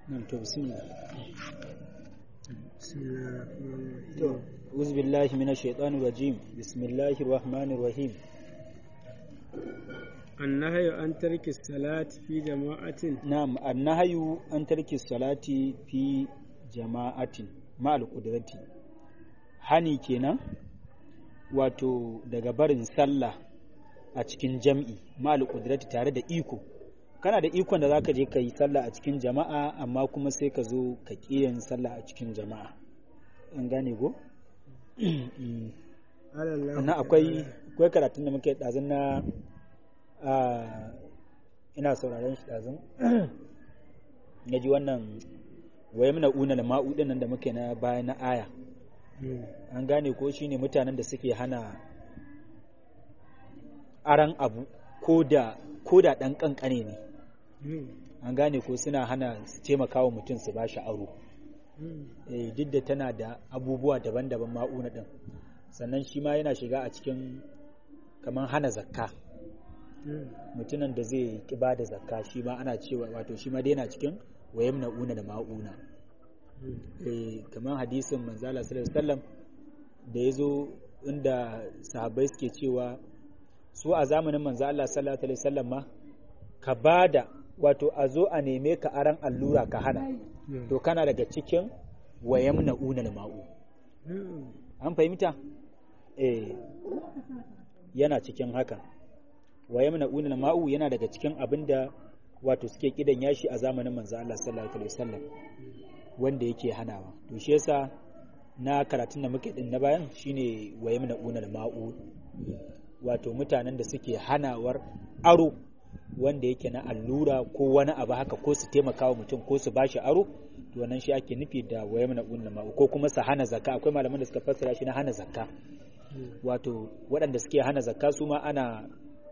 nan to bismillah بسم الله الرحمن to الرحيم uzu billahi minash shaitanir rajim bismillahir rahmanir rahim النهي عن ترك الصلاة في جماعة na'am annahyu an tarki salati fi jama'atin ma'al qudrati hani kenan wato daga barin sallah a cikin jam'i ma'al qudrati tare da iko kana da ikon da zaka je ka yi sallah a cikin jama'a amma kuma sai ka zo ka yin sallah a cikin jama'a an gane ko قال الله sannan akwai akwai karatun da muke ɗazun na a ina sauraron shi ɗazun na ji wannan waye muna una da ma'udin nan da muke na baya na aya مم. an gane ko shine mutanen da suke hana aran abu ko da ko da ɗan ƙanƙane ne مم. an gane ko suna hana su taimaka wa mutum su ba shi aro مم. eh, duk da tana da abubuwa daban-daban ma'una ɗin sannan shi ma yana shiga a cikin kamar hana zakka مم. mutumin da zai ki ba da zakka shi ma ana cewa wato shi ma dai yana cikin wayam una da ma'una مم. eh, kamar hadisin manzala sallallahu alaihi wasallam da ya zo inda sahabbai suke cewa su a zamanin manzo Allah sallallahu alaihi wasallam ma ka bada wato a zo a neme ka aran allura ka hana مم. to kana daga cikin wayam una da ma'u مم. an fahimta eh yana cikin haka wa yamna unal ma'u yana daga cikin abin da wato suke kidan yashi a zamanin manzo Allah sallallahu alaihi wasallam wanda yake hanawa to shi yasa na karatun da muke din na bayan shine wa yamna unal ma'u wato mutanen da suke hanawar aro wanda yake na allura ko wani abu haka ko su taimaka wa mutum ko su bashi aro to wannan shi ake nufi da wa yamna unal ma'u ko kuma su hana zakka akwai malaman da suka fassara shi na hana zakka مم. wato waɗanda suke hana zakka su ma ana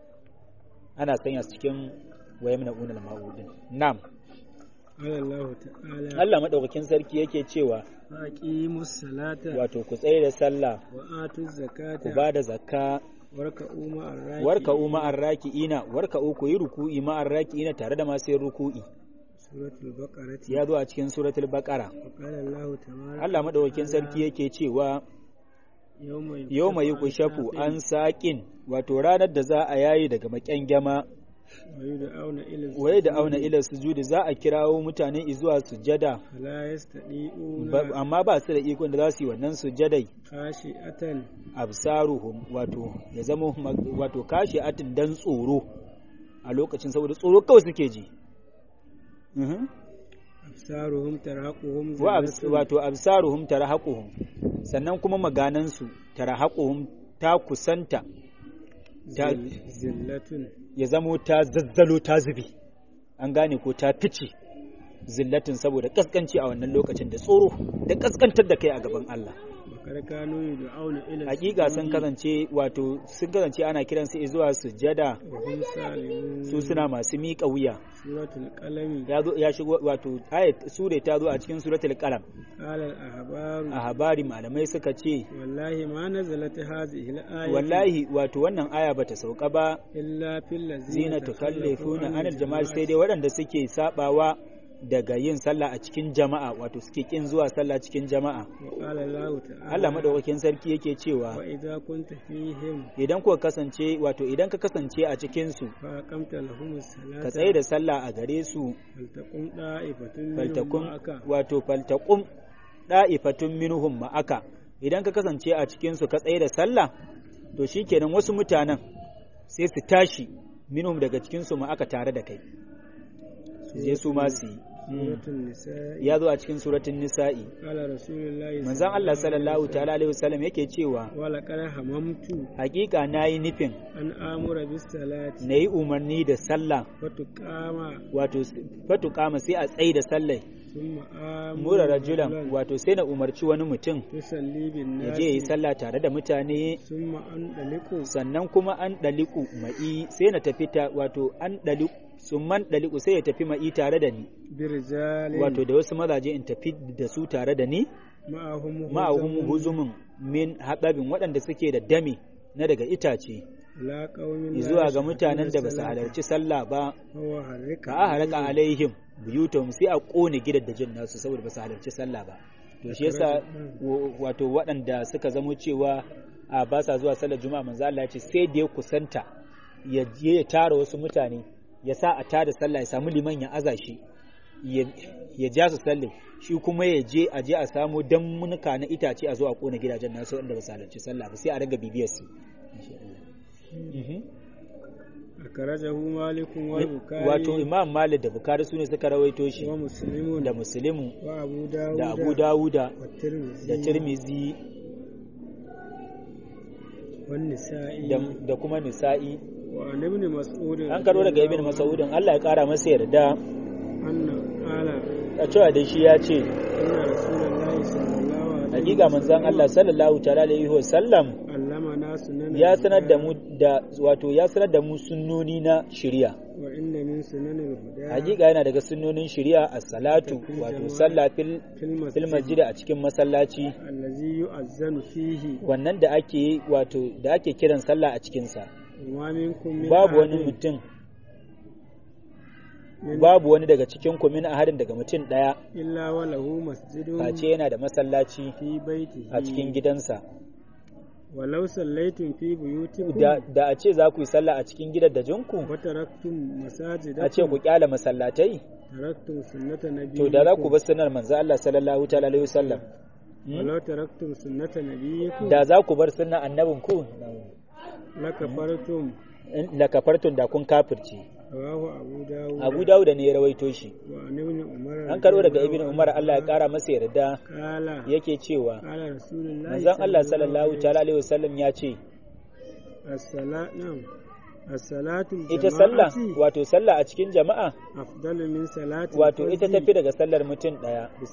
ana sanya su cikin wayam na unal ma'udin nam قال الله تعالى Allah madaukakin sarki yake cewa فأقيموا الصلاة wato ku tsaye da sallah وآتوا الزكاة ku ba da zakka واركعوا مع الراكعين warka u ma'ar raki'ina warka u ku yi ruku'i ma'ar raki'ina tare da masu yin ruku'i سورة البقرة ya zo a cikin suratul baqara وقال الله تبارك Allah madaukakin sarki yake cewa يوم yau mai kushafu an saƙin wato ranar da za a yayi daga maƙyangyama ويدعون إلى waye da auna ila sujudi za a kirawo mutane zuwa sujada فلا يستطيعون ba- amma ba su da ikon da za su yi wannan sujadai خاشئة absaruhum wato ya zama ma- wato kashi atin dan tsoro a lokacin saboda tsoro kawai suke ji Mhm. أبصارهم ترهقهم wa abs- ذلة wato absaruhum tarahaquhum sannan kuma maganansu tarahaquhum ta kusanta ta ذل- ذلة ya zamo ta zazzalo ta zubi an gane ko ta fice zillatin saboda kaskanci a wannan lokacin da tsoro da kaskantar da kai a gaban Allah وقد كانوا يدعون إلى hakika sun السجود kasance wato sun kasance ana kiran su zuwa sujada وهم سالمون su suna masu miƙa wuya سورة القلم ya zo ya shigo wato ayat sure ta zo a cikin suratul qalam قال الأحبار a habari malamai suka ce والله ما نزلت هذه الآية wallahi wato wannan aya bata sauka ba إلا في الذين zina tukallifuna anil jama'a sai dai waɗanda suke sabawa daga yin sallah a cikin jama'a wato suke kin zuwa sallah cikin jama'a وقال الله تعالى Allah madaukakin sarki yake cewa وإذا كنت فيهم idan kuka kasance wato idan ka kasance a cikin su فأقمت لهم الصلاة ka tsaye da sallah a gare su فلتقم طائفة منهم faltakum معك wato faltaqum da'ifatun minhum ma'aka idan ka kasance a cikin su ka tsaye da sallah to shikenan wasu mutanen sai su tashi minhum daga cikin su ma'aka tare da kai je su ma su yi سورة النساء ya zo a cikin suratun nisa'i قال رسول الله manzon Allah sallallahu ta'ala alaihi wasallam yake cewa ولقد هممت hakika nayi nufin أن آمر بالصلاة nayi umarni da sallah فتقام wato fatu kama sai a tsayi da sallah ثم آمر mura rajulan رجلاً wato sai na umarci wani mutum يصلي ya بالناس je yi sallah tare da mutane ثم أندلق sannan kuma an daliku ma'i sai na tafi ta wato an daliku summan daliku sai ya tafi ma'i tare da ni برجال wato da wasu mazaje in tafi da su tare da ni معهم ma'ahum هزم huzumin min haɗabin waɗanda suke da dami na daga itace ila qaumin la zuwa ga mutanen da ba su yashhaduna halarci sallah ba salata wa harrika ka a haraka alaihim buyutahum sai a kone gidaddajin nasu saboda ba su halarci sallah ba to shi yasa wa- wato waɗanda suka zamo cewa a ba sa zuwa sallar juma'a manzo Allah ya ce sai da ya kusanta ya je ya tara wasu mutane ya sa a tada sallah ya samu liman ya aza shi ya ya ja su sallah shi kuma ya je a je a samu dammunuka na itace a zo a kona gidajen nasu wanda ba su halarci sallah ba sai a raga bibiyar su insha Allah. Mhm. akarajahu malikun wal bukhari wato imam malik da bukari su ne suka rawaito shi wa muslimun da muslimu wa abu dawud da abu dawuda wa tirmidhi da tirmizi wan nisa'i da- da kuma nisa'i wa an ibn mas'ud an karo daga ibn mas'udin Allah ya kara masa yarda anna qala a cewa da shi ya ce inna rasulullahi sallallahu alaihi hakika manzon Allah sallallahu ta'ala alaihi wa sallam allamana sunan ya sanar da mu da wato ya sanar da mu sunnoni na shari'a wa inna min sunanil huda hakika yana daga sunnonin shari'a as-salatu wato sallah fil fil fil masjid masjid a cikin masallaci allazi yu'azzanu fihi wannan da ake wato da ake kiran sallah a cikin sa wa minkum min babu wani ahadin mutum min- babu wani daga cikin ku min ahadin daga mutum daya illa wa lahu masjidun face yana da masallaci fi baitihi a cikin gidansa walau sallaitum fi buyutikum da, da a ce za ku yi sallah a cikin gidan da jinku wa taraktum masajidakum a ce ku kyala masallatai taraktum sunnata nabiyyikum to da za ku bar sunnar manzo Allah sallallahu ta'ala alaihi wasallam Hmm? walau taraktum sunnata nabiyyikum da za ku bar sunnar annabin ku lakafartum in- la kafartun da kun kafirci rawahu abu dawud Abu Dawud ne ya rawaito shi wa an ibn umar an karo daga Ibn Umar Allah ya kara masa yarda kala yake cewa kala rasulullahi manzon Allah sallallahu ta'ala alaihi wasallam ya ce as-salat na'am as-salatu ita sallah wato sallah a cikin jama'a afdalu min salati wato ita tafi daga sallar mutum daya bi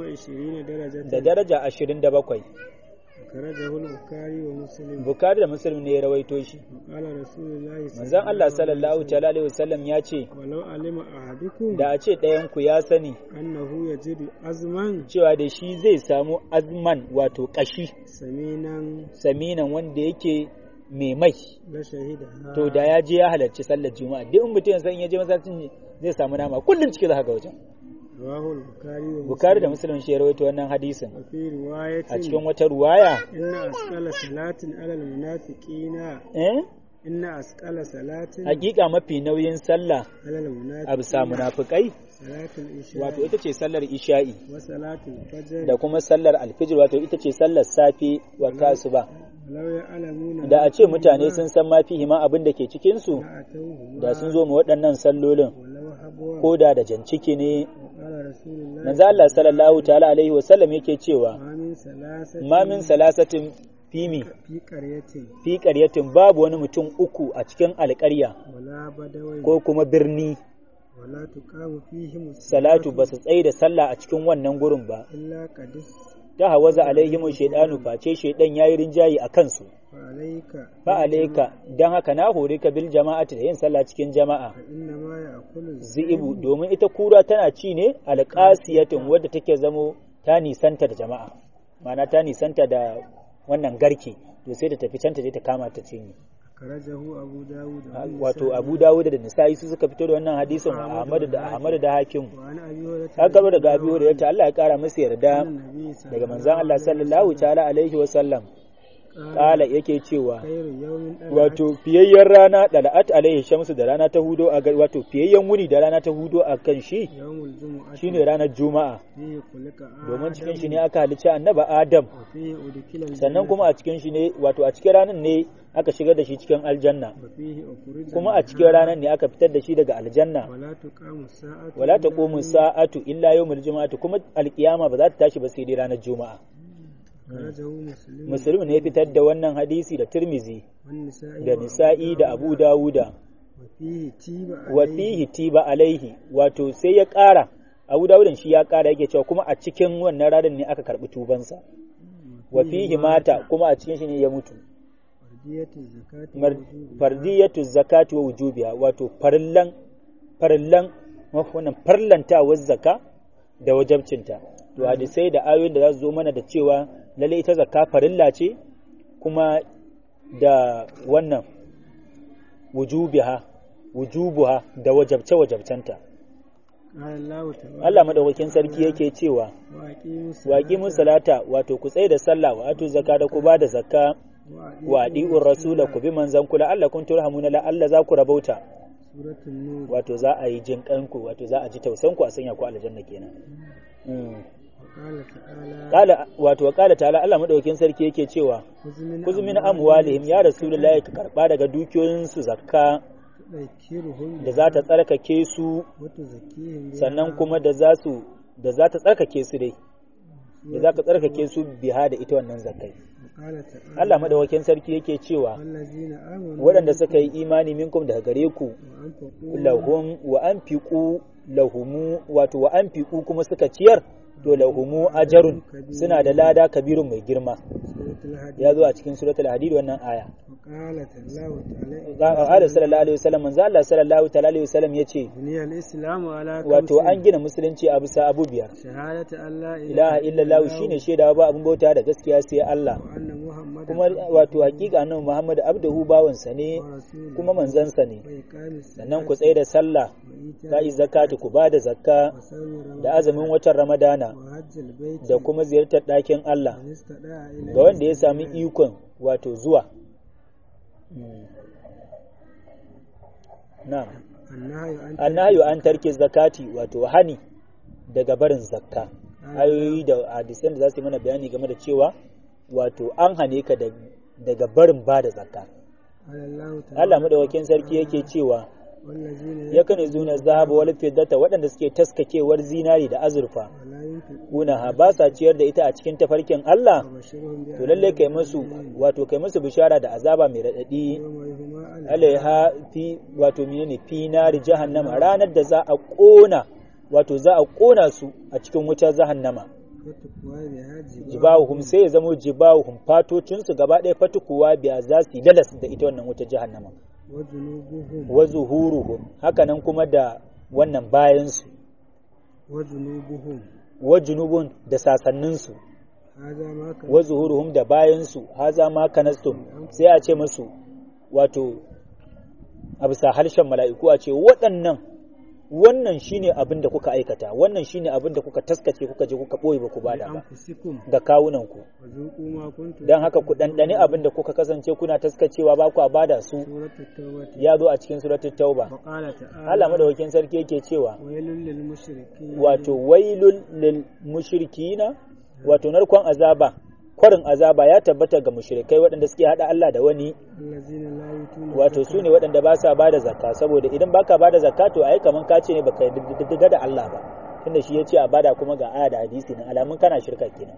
27 darajatan da daraja 27 karajahu al-bukhari wa muslim Bukhari da Muslim ne ya rawaito shi qala rasulullahi manzon Allah sallallahu ta'ala alaihi wasallam ya ce walau alima ahadukum da a ce ɗayan ku ya sani annahu yajidu azman cewa da shi zai samu azman wato kashi saminan saminan wanda yake mai mai la shahida to da ya je ya halarci sallar juma'a duk in mutum san ya je masallacin zai samu nama kullum cike za ka ga wajen rawahu al-bukhari wa Bukhari da Muslim shi ya rawaito wannan hadisin wa fi riwayatin a cikin wata ruwaya inna asqala salatin ala al-munafiqina eh inna asqala salatin hakika mafi nauyin sallah ala a al-munafiqina bisa munafikai salatul isha wato ita ce sallar isha'i wa salatul fajr da kuma sallar alfijir wato ita ce sallar safe wa asuba law ya'lamuna da a ce mutane sun san ma fihi ma abin da ke cikin su atawhuma da sun zo mu waɗannan sallolin walau habwa ko da da janciki ne qala rasulullahi manzo Allah sallallahu ta'ala alaihi wa sallam yake cewa ma min salasatin ma min salasatin fimi fi qaryatin fi qaryatin babu wani mutum uku a cikin alƙarya wala badawai ko kuma birni wala tuqamu fihim salatu ba su tsaye da sallah a cikin wannan gurin ba illa qadis ta hawaza alaihimu shaidanu face shaidan yayi rinjayi a kansu fa alayka fa alayka dan haka na hore ka bil jama'ati da yin sallah cikin jama'a fa inna ma ya'kulu zi'ibu domin ita kura tana ci ne alqasiyatin wadda take zamo ta nisanta da jama'a ma'ana ta nisanta da wannan garke to sai ta tafi can ta je ta kama ta cinye karajahu abu dawud wato Abu Dawud da Nisa'i su suka fito da wannan hadisin Ahmad da Ahmad da Hakim wa an abi hurairah haka karbo daga Abi Hurairah Allah ya kara masa yarda annabi daga manzon Allah sallallahu ta'ala alaihi wa sallam kala yake cewa khairu yawmin dala wato fiyayyen rana da la'at alaihi shamsu da rana ta hudo a gar- wato fiyayyen wuni da rana ta hudo a kan shi yawmul jumu'ati shine ranar juma'a fihi khuliqa domin cikin shi ne aka halicci annaba adam wa fihi udkhila sannan kuma a cikin shi ne wato a cikin ranar ne aka shigar da shi cikin aljanna wa fihi ukhrija kuma a cikin ranar ne aka fitar da shi daga aljanna wala tuqamu sa'atu wala taqumu sa'atu illa yawmul juma'ati kuma alkiyama ba za ta tashi ba sai dai ranar juma'a karajahu muslim muslim ne ya fitar da wannan hadisi da tirmizi wan nisa'i da nisa'i da abu dawuda wa fihi tiba wa fihi tiba alaihi wato sai ya ƙara Abu Dawudan shi ya ƙara yake cewa kuma a cikin wannan ranar ne aka karɓi tubansa wa fihi mata kuma a cikin shi ne ya mutu fardiyatu zakati Mar- fardiyatu zakati wa wujubiha wato farillan farillan wannan farlantawar zakka da wajabcinta to hadisai da ayoyin da za su zo mana da cewa lalle ita zakka farilla ce kuma da wannan wujubiha wujubuha da wajabce wajabcenta قال الله تعالى Allah madaukakin sarki yake cewa waƙi mun salata wato ku tsaye da sallah wa atu zakka da ku ba da zakka wa adi'ur rasula ku bi manzan kula Allah kun turhamuna la Allah za ku rabauta suratul nur wato za a yi jin kanku wato za a ji tausan ku a sanya ku aljanna kenan Mm. وقال تعالى Kala wato kala ta'ala Allah madaukakin sarki yake cewa خذ kuzu min amwalihim ya rasulullahi ka karba daga dukiyoyin su zakka تذكرهم da za ta tsarkake su وتزكيهم بها sannan kuma da za su da za ta tsarkake su dai da za ka tsarkake su biha da ita wannan zakkai وقال تعالى Allah madaukakin sarki yake cewa والذين آمنوا waɗanda suka yi imani minkum daga gare ku وأنفقوا lahum wa anfiqu lahumu wato wa anfiqu kuma suka ciyar to lahumu ajarun suna da lada kabirun mai girma سورة الحديد ya zo a cikin suratul hadid wannan aya وقالت الله تعالى qala sallallahu alaihi wasallam manzo Allah sallallahu ta'ala alaihi wasallam yace بني الإسلام على wato خمس an gina musulunci a bisa abu biyar شهادة أن لا ilaha illallah shine shaidawa ba abin bauta da gaskiya sai Allah وأن محمد kuma wato hakika annabi Muhammad abduhu bawansa ne ورسوله kuma manzansa ne وإقام الصلاة sannan ku tsaye da sallah وإيتاء ta yi zakati ku ba da zakka وصوم da رمضان azumin watan ramadana وحج البيت da kuma ziyartar ɗakin Allah من استطاع إليه ga wanda ya sami ikon wato zuwa Mm. na'am النهي عن annahyu an tarki zakati wato hani daga barin zakka ayoyi da hadisan da za su yi mana bayani game da cewa wato an hane ka da- daga barin ba da zakka قال الله تعالى Allah madawakin sarki yake cewa والذين yakan zuna zahaba wal fiddata waɗanda suke taskakewar zinari da azurfa ولا ينفقون kuna ha ba sa ciyar da ita a cikin tafarkin Allah وبشرهم to lalle kai musu wato kai musu bishara da azaba mai radadi يوم يهما على alaiha fi wato menene fi nari jahannama ranar da za a kona wato za a kona su a cikin wutar jahannama فتقوى بها جبال jibahum sai ya zamo jibahum fatocin su gaba ɗaya fatukuwa biya za su yi lalas da ita wannan wutar jahannama وجنوبهم wa zuhuruhum haka nan kuma da wannan bayan su وجنوبهم wa junubun da sasannin su هذا ما كان wa zuhuruhum da bayan su haza ma kanastum sai a ce musu wato a bisa harshen mala'iku a ce waɗannan wannan shine abin da kuka aikata wannan shine abin da kuka taskace kuka je kuka ɓoye ba ku bada ba بأنفسكم ga kawunanku وذوقوا ما كنتم don haka ku ɗanɗani abin da kuka kasance kuna taskacewa ba ku a bada su سورة التوبة ya zo a cikin suratul tauba وقال تعالى Allah madaukakin sarki yake cewa ويل للمشركين wato wailul lil mushrikina wato narkon azaba kwarin azaba ya tabbata ga mushrikai waɗanda suke hada Allah da wani الذين لا يؤتون wato su ne waɗanda ba sa bada zakka saboda idan baka bada zakka to ai kaman ka ce ne baka diddiga da Allah ba tunda shi ya ce a bada kuma ga aya da hadisi nan alamun kana shirka kenan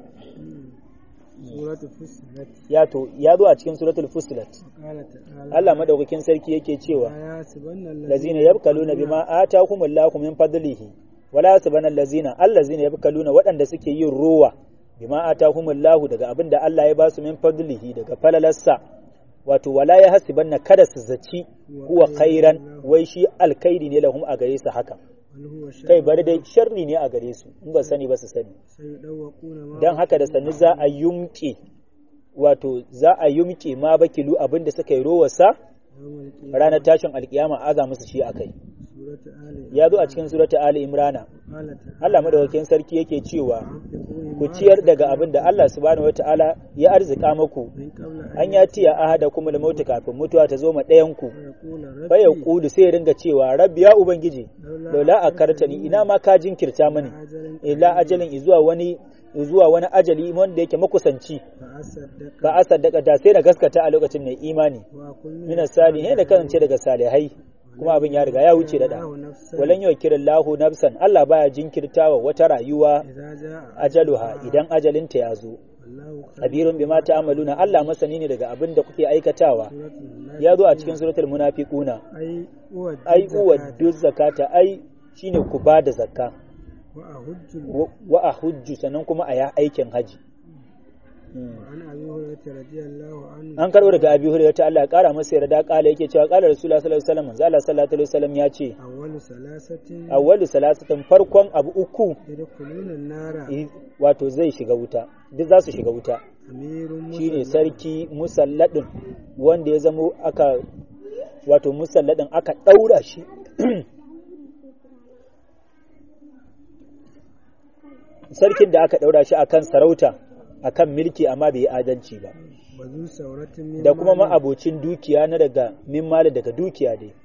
سورة فصلت ya to ya zo a cikin suratul fusilat وقال تعالى Allah madaukakin sarki yake cewa لا يحسبن lazina yabkaluna bima ataakumullahu min fadlihi wala yasbana allazina allazina yabkaluna waɗanda suke yin ruwa bima ataakumullahu daga abin da Allah ya ba su min fadlihi daga falalarsa wato wala ya hasibanna kada su zaci huwa khairan wai shi alkhairi ne lahum a gare su haka بل هو شر kai bari dai sharri ne a gare su in ba sani ba su sani سيدوقون ما dan haka da sannu za a yumke wato za a yumke ma bakilu abin da suka yi rowarsa يوم القيامة ranar tashin alkiyama aza musu shi akai سورة آل ya zo a cikin surata ali imrana قال تعالى Allah madaukakin sarki yake cewa أنفقوا ku مما ciyar daga abin da Allah subhanahu wataala ya arzika muku من قبل an ya tiya ahada kuma da mautu kafin mutuwa ta zo ma ɗayan ku ويقول fa ya ربي kudu sai ya ringa cewa rabbi ya ubangiji laula a kartani ina ma ka jinkirta mani أجل ila ajalin zuwa wani zuwa wani ajali wanda yake makusanci فأصدق ba a saddaka da sai na gaskata a lokacin mai imani وأكون mina salihin da kasance daga salihai kuma abin ya riga ya wuce da da الله نفسا walan yau kirin lahu nafsan Allah baya jinkirtawa wata rayuwa إذا جاء ajaluha idan ajalinta ya zo والله خير kabirun bima ta'maluna Allah masani ne daga abin da kuke aikatawa سورة الناس ya zo a cikin suratul munafiquna أي أود ai uwaddu zakata ai shine ku ba da zakka وأهج wa- wa ahujju sannan kuma a ya aikin haji وعن أبي هريرة رضي الله عنه an karbo daga abi hurairah ta Allah ya kara masa yarda kala yake cewa kala rasulullah sallallahu alaihi wasallam manzo Allah sallallahu alaihi wasallam ya ce أول ثلاثة awwalu salasatin farkon abu uku يدخلون النار i- wato zai shiga wuta duk za su shiga wuta أمير shine مسلم sarki musalladin wanda ya zamo aka wato musalladin aka ɗaura shi sarkin da aka ɗaura shi akan sarauta akan milki amma bai yi adalci ba وذو ثورة من da kuma مال ma'abocin dukiya na daga min mali daga dukiya dai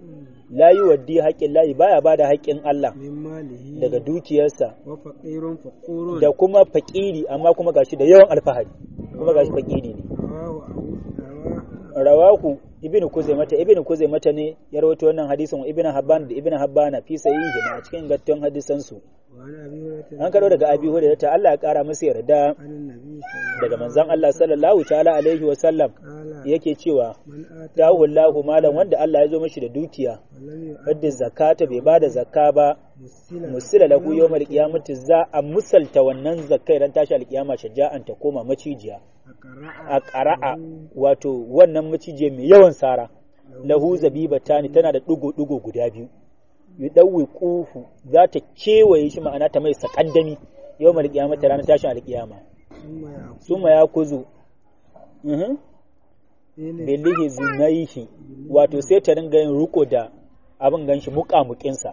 la yi waddi haƙƙin layi baya ba da haƙƙin Allah من ماله daga dukiyarsa وفقير فقور da kuma fakiri amma kuma gashi da yawan alfahari kuma gashi fakiri ne رواه أبو رواه rawahu ibnu kuzaimata ibnu kuzaimata ne ya rawaito wannan hadisin wa ibnu habban da ibnu habbana fi sahihi a cikin gattun hadisan su وعن أبي هريرة an karo daga abi hurairah ta Allah ya kara masa yarda عن النبي صلى الله daga manzon Allah sallallahu ta'ala alaihi wa sallam قال yake cewa من آتى tahu Allahu malan wanda Allah ya zo mashi da dukiya ولم يؤد wadda zakata bai bada zakka ba مسلا musila lahu yawmal qiyamati za a musalta wannan zakkai ran tashi alkiyama shaja'an ta koma macijiya أقرأ a ƙara'a wato wannan macijiya mai yawan sara lahu zabibatani tana da ɗigo-ɗigo guda biyu yudawwi kufu za ta kewaye shi ma'ana ta mai sakandami yau mal kiyama ta ranar tashin alkiyama ثم يأكل summa ya kuzu mhm إليه bilihi zinaihi wato sai ta ringa yin riko da abin ganshi muƙamuƙinsa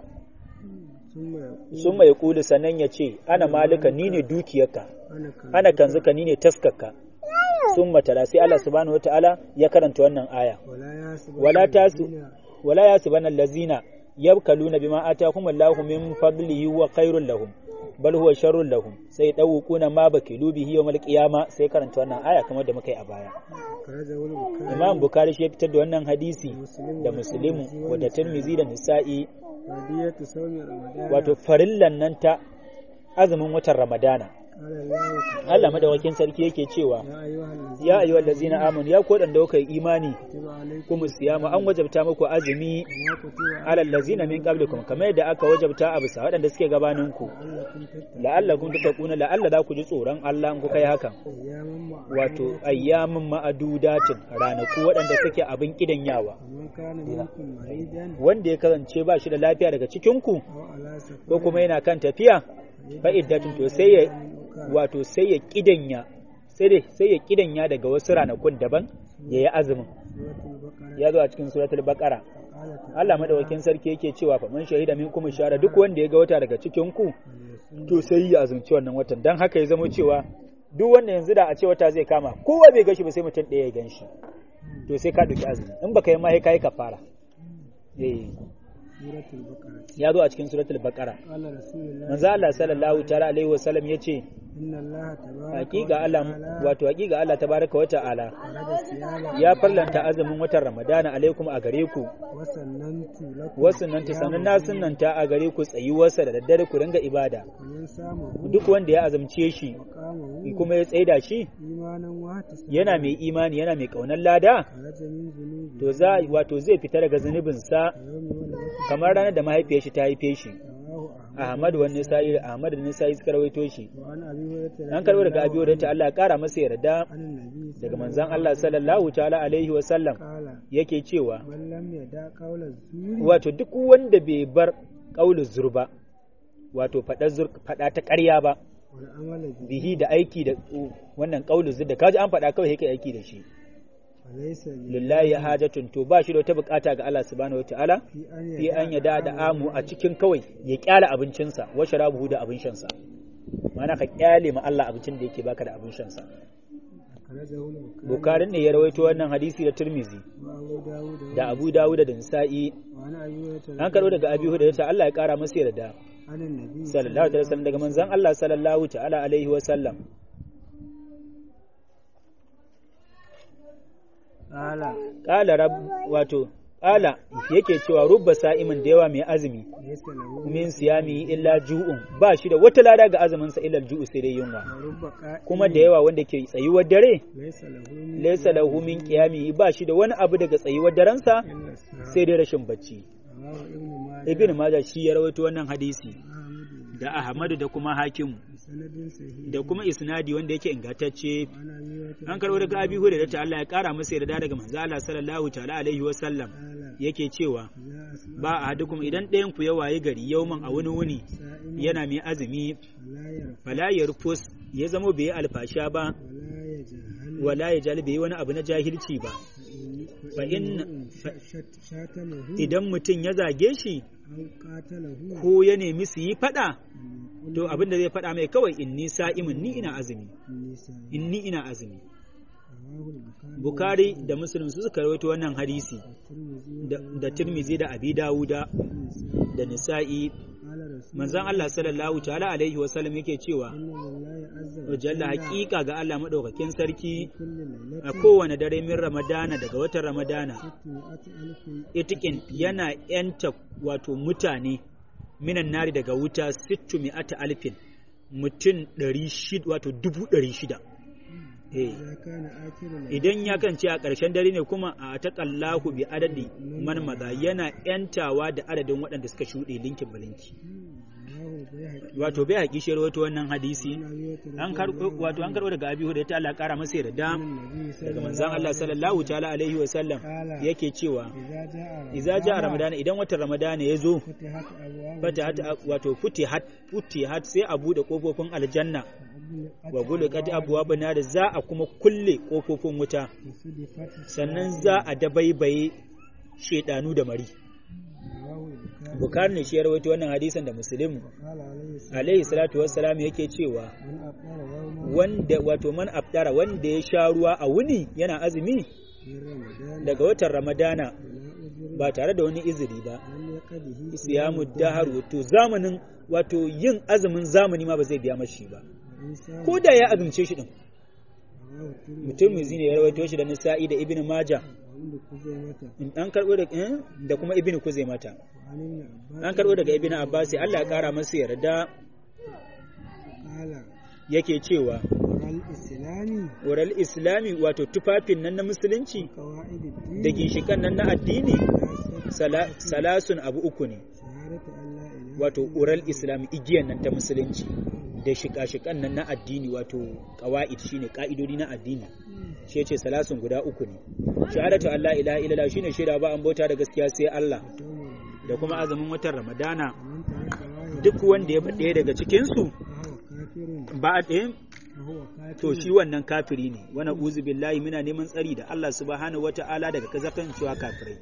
ثم يقول summa ya kulu sannan ya ce ana malika ni ne dukiyarka أنا كان ana kanzuka ni ne taskarka summa tala sai Allah subhanahu wataala ya karanta wannan aya ولا يحسب ولا تاسو الذين wala yasibanna allazina yabkaluna bima atakum Allahu min fadlihi huwa khairul lahum bal huwa sharrul lahum sai dawquna ma bakilu bihi yawmal qiyama sai karanta wannan aya kamar da muka yi a baya أخرجه البخاري Imam Bukhari shi ya fitar da wannan hadisi ومسلم da Muslimu da Tirmidhi da Nisa'i ودية صوم رمضان wato farillan nan ta azumin watan Ramadana قال الله تعالى Allah madawakin sarki yake cewa يا أيها الذين ya ayyuhal ladzina amanu ya ku da kuka yi imani كتب عليكم kuma siyama an wajabta muku azumi كما كتب alal ladzina min qablikum kamar yadda aka wajabta a bisa waɗanda suke gabaninku لعلكم تتقون la'allakum tattaquna la'alla za ku ji tsoron Allah in kuka yi hakan أياما wato ayyamin ma'adudatin ranaku waɗanda suke abin kidanyawa ومن كان منكم مريضا wanda ya kasance ba shi da lafiya daga cikin ku أو على سفر ko kuma yana kan tafiya fa'iddatun to sai ya wato sai ya kidanya sai dai sai ya kidanya daga wasu ranakun daban ya yi azumin سورة البقرة ya zo a cikin suratul baqara قال تعالى Allah madawakin sarki yake cewa fa man shahida minkum shara duk wanda ya ga wata daga cikin ku to sai ya azumci wannan watan dan haka ya zama cewa duk wanda yanzu da a ce wata zai kama kowa bai gashi ba sai mutum ɗaya ya ganshi to sai ka duki azumi in baka yi ma sai kai kafara eh سورة البقرة ya zo a cikin suratul baqara قال رسول الله manzo Allah sallallahu ta'ala alaihi wasallam yace إن الله تبارك hakika Allah wato hakika Allah tabaraka wa ta'ala فرض الصيام ya farlanta azumin watan Ramadana alaikum a gare ku وسننت لكم wasu nan ta sanin na sunnanta a gare ku tsayuwarsa da daddare ku ringa ibada ومن سامه duk wanda ya azumce shi وقامه kuma ya tsaida shi إيمانا واحتسابا yana mai imani yana mai kaunar lada خرج من ذنوبه to za wato zai fita daga zunubinsa يوم ولدته kamar ranar da mahaifiyar shi ta haife shi رواه أحمد Ahmad wa Nisa'i Ahmad da Nisa'i suka rawaito shi وعن أبي هريرة an karbo daga Abi Hurairah Allah ya kara masa yarda عن النبي daga manzon Allah sallallahu ta'ala alaihi wa sallam قال yake cewa من لم يدع قول الزور wato duk wanda bai bar qaulu zur ba wato fada zur fada ta ƙarya ba والعمل به bihi da aiki da wannan qaulu zur da kaji an fada kawai yake aiki da shi فليس lillahi hajatun to ba shi da wata bukata ga Allah subhanahu wataala في أن fi an yada da amu a cikin kawai ya kyale abincinsa wa sharabuhu da abin shansa ma'ana ka kyale ma Allah abincin da yake baka da abin shansa أخرجه البخاري bukarin ne ya rawaito wannan hadisi da turmizi وأبو داود da abu dawud da nisa'i وعن أبي هريرة an karo daga abi hudayr ta Allah ya kara masa yarda عن النبي sallallahu alaihi wasallam daga manzon Allah sallallahu ta'ala alaihi wasallam قال qala rab wato qala yake cewa rubba sa'imin da yawa mai azumi ليس له min siyami illa ju'un ba shi da wata lada ga azumin sa illa ju'u sai dai yunwa ورب قائم kuma da yawa wanda ke tsayuwar dare ليس له من laysa lahu min qiyami ba shi da wani abu daga tsayuwar darensa إلا السهر sai dai rashin bacci رواه ابن ماجه ibn majah shi ya rawaito wannan hadisi أحمد da ahmadu da kuma hakim بسند صحيح da kuma isnadi wanda yake ingantacce عن أبي هريرة an karbo daga abi hurairah ta Allah ya kara masa yarda daga manzo Allah sallallahu ta'ala alaihi wa sallam قال yake cewa إذا أصبح ba ahadukum idan ɗayan ku ya wayi gari yauman a wani wuni سائما yana mai azumi فلا يرفع fala yarfus ya zamo bai yi alfasha ba ولا يجهل wala ya jali bai yi wani abu na jahilci ba فإن- fa in shatamahu idan mutum ya zage shi aw qatalahu ko ya nemi su yi fada to abin da zai fada mai kawai inni sa'imin ni ina azumi nisa inni ina azumi rawahu al-bukhari Bukhari da Muslim su suka rawaito wannan hadisi tirmidhi da, da Tirmizi da Abi Dawuda da Nisa'i qala rasul manzon Allah sallallahu ta'ala alaihi wa sallam yake cewa inna lillahi azza wa wa jalla haqiqa ga Allah madaukakin sarki kulli a lailatin kowane dare min Ramadana daga watan Ramadana sittumi'ati alfin itikin yana yanta wato mutane minan nari daga wuta sittu mi'ata alfin mutum ɗari shida wato dubu ɗari shida eh idza kana akhiru idan ya kance a ƙarshen dare ne kuma a taƙallahu bi adadi man maza yana yantawa da adadin waɗanda suka shuɗe linkin balinki rawahu bayhaqi wato bai haƙi shi rawaito wannan hadisi an ayyata an karɓo wato an karɓo daga abi hurairah ta Allah ƙara masa yarda daga manzon Allah sallallahu ta'ala alaihi wa sallam yake cewa idza jaa idza ja ramadana idan watan ramadana ya zo futihat abwaab fatahat wato futihat futihat sai a bude kofofin aljanna wa gulukat abwaabun nar za a kuma kulle kofofin wuta sannan za a dabaibaye shedanu da mari bukari ne shi ya rawaito wannan hadisin da muslim alaihi salatu wassalam yake cewa wanda wato man aftara wanda ya sha ruwa a wuni yana azumi daga watan ramadana ba tare da wani izini ba siyamu dahar wato zamanin wato yin azumin zamani ma ba zai biya mashi ba ko da ya azumce shi din mutum mai zine ya rawaito shi da nisa'i da ibn maja an karbo da eh, da kuma ibn kuzaimata an karbo daga ibn abbas Allah ya kara masa yarda yake cewa islami oral islami wato tufafin nan na musulunci qawaid da ginshikan nan na addini sala- salasun abu uku ne shahadatu an la ilaha wato oral islami igiyan nan ta musulunci da shika-shikan nan na addini wato qawaid shine ka'idodi na addini shi yace salasun guda uku ne shahadatu Allah ilaha illallah shine shaida ba an bauta da gaskiya sai Allah da kuma azumin watan Ramadana man taraka wahid duk wanda ya faɗe daga cikin su fa huwa kafirun ba a ɗaya fa huwa kafirun to shi wannan kafiri ne wani uzu billahi muna neman tsari da Allah subhanahu wata'ala daga kazakan cewa kafirai